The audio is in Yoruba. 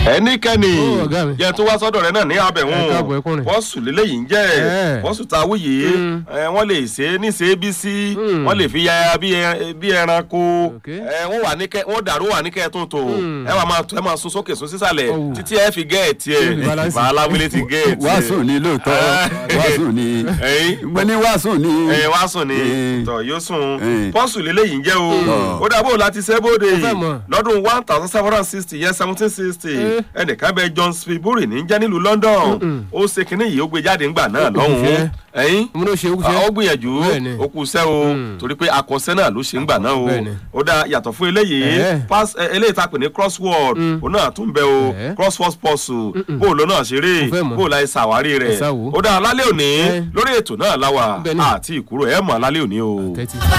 ẹnikẹ́ni Ó, ọ̀gá mi. yẹn tó wá sọ́dọ̀ rẹ náà ní Ẹ abẹ̀hún káàbọ̀, ẹ kúnrin. bọ́ọ̀sù lélẹ́yìí ń jẹ́ Ẹ. bọ́ọ̀sù tá a wí yìí Mm. ẹ, wọ́n lè ṣe é ní ṣe é bí sí Mm. wọ́n lè fi ya bí ẹ- bí ẹranko Ok. ẹ, wọ́n wà ní kẹ́ wọ́n dàrú wà ní kẹ́ tún tó Mm. ẹ wà máa ẹ máa sun sókè sun sísàlẹ̀ Ọ̀wù. títí ẹ fi gẹ́ẹ̀tì ẹ Yóò fi balance. bàálà wílé ti gẹ́ẹ̀tì ẹ. wàásù ni lóòótọ́ wàásù ni ẹ̀yìn mo ní wàásù ni. ẹ wá sùn ni Eh. tọ yóò sùn Eh. pọ́sù lélẹ́yìí ń jẹ́ o Mm. ó dàbò láti sẹ́bóde Mo fẹ́ mọ̀. lọ́dún one thousand seven hundred and sixty yẹn seventeen sixty Eh. ẹnìkan bẹ John Spilbury ní jẹ́ nílùú London ó ṣe kínní yìí ó gbé jáde ńgbà náà lọ́hùn-ún fẹ́. ẹ̀yìn mo ló ṣe é kúṣẹ́. ó gbìyànjú Bẹ́ẹ̀ni. ó kù sẹ́ o Mm. torí pé akọ̀ṣẹ́ náà ló ṣe ń gbà náà o Bẹ́ẹ̀ni. ó dá yàtọ̀ fún eléyìí Eh. pass ẹ, eléyìí tá a pè ní crossword òun náà tún bẹ o Eh. crossword puzzle bóòlù náà ṣeré Mo fẹ́ mọ̀. bóòlù àìsàn àwárí rẹ̀ Ẹ sá wò. ó dá lálẹ́ òní Eh. lórí ètò náà láwà Bẹ́ẹ̀ni. àti ìkúrò ẹ̀ mọ̀ lálẹ́ òní o. tẹ́tí.